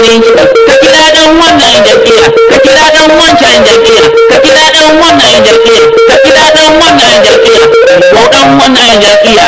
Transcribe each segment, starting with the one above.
ka kira dan wannan jam'iyya ka kira dan wancan jam'iyya ka kira dan wannan jam'iyya ka kira dan wannan jam'iyya ko dan wannan jam'iyya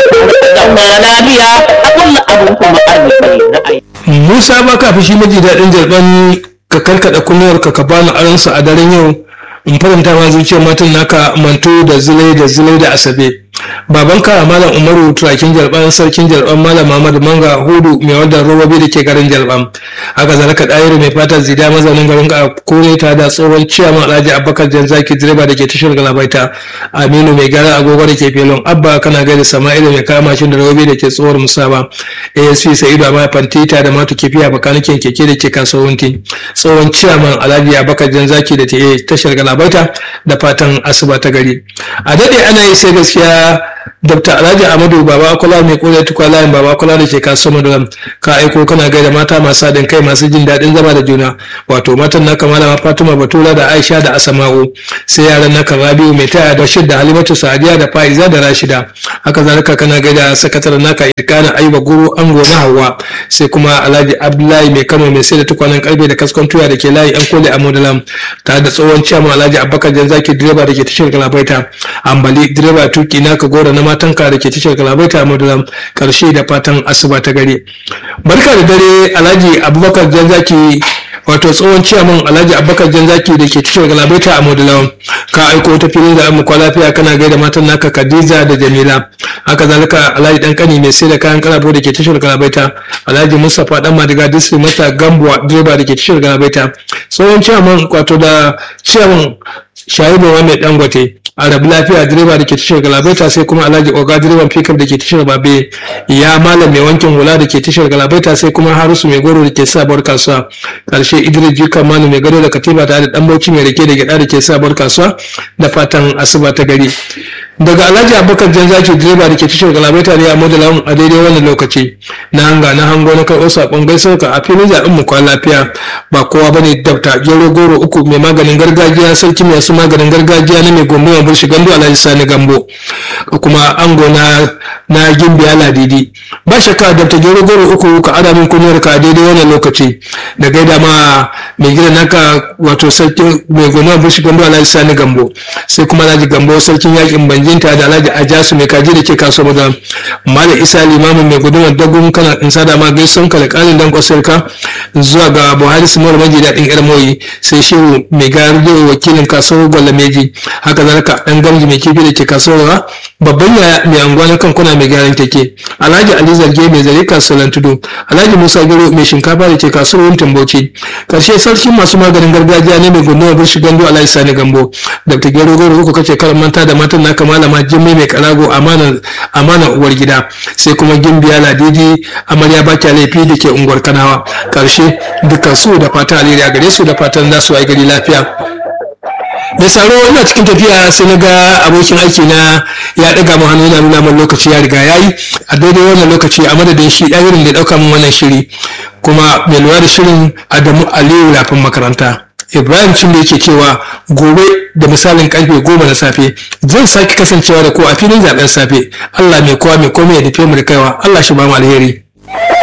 zauna lafiya a kulla abun kuma arziki na aiki musa ba ka fi shi maji daɗin jarban ka karkaɗa kunniyar ka ka bani aransa a daren yau in faranta ma zuciyar matan naka manto da zilai da zilai da asabe babanka malam umaru turakin jalban sarkin jalban malam muhammadu manga hudu mai wadda robobi da ke garin jalban haka zalaka ɗayiru mai fatan zida mazaunin garin ka kore ta da tsohon ciyaman alhaji abubakar jan zaki direba da ke tashar galabaita aminu mai gara agogo da ke felon abba kana gaida sama'ilu mai kama mashin da robobi da ke tsohuwar musaba asc sa'idu amma fantita da matu kifiya bakanikin keke da ke kasuwanci tsohon ciyaman alhaji abubakar jan zaki da ke tashar galabaita da fatan asuba ta gari a daɗe ana yi sai gaskiya Dr. Alhaji Amadu Baba Akola mai kore tukwa layin Baba Akola da ke kasuwar Maduram ka aiko kana gaida mata masu haɗin kai masu jin daɗin zama da juna wato matan naka malama Fatima Batura da Aisha da Asama'u sai yaran naka Rabiu mai taya da Shid da Halimatu Sadiya da Faiza da Rashida haka zalika kana gaida sakataren naka Irkana Ayuba Guru Ango na Hawwa sai kuma Alhaji Abdullahi mai Kano mai sai da tukwanen karfe da kaskon tuya da ke layi yan kole a Maduram tare da tsohon ciyaman Alhaji Abubakar Janzaki direba da ke tashar Galabaita Ambali direba tuki naka gora na matanka da ke tashar galabaita a madulam karshe da fatan asuba ta gare barka da dare alhaji abubakar janzaki wato tsohon ciyaman alhaji abubakar janzaki da ke tashar galabaita a madulam ka aiko ta filin da amma lafiya kana gaida matan naka khadija da jamila haka zalika alhaji dan kani mai sai da kayan karabo da ke tashar galabaita alhaji mustapha dan madiga district mata gambuwa direba da ke tashar galabaita tsohon ciyaman wato da ciyaman shahibu mai dangote a rabu lafiya direba da ke tashar galabaita sai kuma alhaji oga direban pickup da ke tashar babe ya malam mai wankin hula da ke tashar galabaita sai kuma harusu mai goro da ke sabuwar kasuwa karshe idris jika manu mai gado da katiba tare da dan bauchi mai rake da gyada da ke sabuwar kasuwa da fatan asuba ta gari daga alhaji abubakar jan zaki direba da ke tashar galabaita ne a modalawan a daidai wannan lokaci na hanga na hango na karɓo saƙon gaisuwa ka a filin zaɓen mu kwan lafiya ba kowa bane dabta gero goro uku mai maganin gargajiya sarki mai su maganin gargajiya na mai gombe mai burshi gando alhaji sani gambo kuma ango na na gimbiya ladidi ba shakka dabta gero goro uku ka ada min kunyar ka a daidai wannan lokaci da gaida ma mai gida naka wato sarki mai gombe mai burshi gando alhaji sani gambo sai kuma alhaji gambo sarkin yakin banjinta da alhaji ajasu mai kaji da ke kasuwa maza malam isa limamin mai gudunmar dagun kana in sada ma gaison ka da ƙarin dan kwasarka zuwa ga buhari simon maji daɗin yar moyi sai shehu mai gayar da wakilin kasuwar gwalameji haka zalika ɗan gamji mai kifi da ke kasuwar babban yaya mai anguwa na kankuna mai gyaran take alhaji ali zarge mai zare kasuwar tudu alhaji musa gero mai shinkafa da ke kasuwar wuntin bauchi karshe sarkin masu maganin gargajiya ne mai gundumar birshi gando alhaji sani gambo dr gero goro uku kace karan manta da matan naka malama jimmai mai karago amana uwar gida sai kuma gimbiya ladidi amarya baki laifi da ke unguwar kanawa karshe dukkan su da fatan alheri a gare su da fatan za su yi gari lafiya da saro ina cikin tafiya sai na ga abokin aiki na ya daga mu hannu yana nuna min lokaci ya riga yayi a daidai wannan lokaci a madadin shi ɗayirin da ya ɗauka min wannan shiri kuma mai lura da shirin adamu aliyu lafin makaranta ibrahim cin da yake cewa gobe da misalin karfe goma na safe zan sake kasancewa da ku a filin zaben safe allah mai kowa mai komai ya nufe mu da kaiwa allah shi ba mu alheri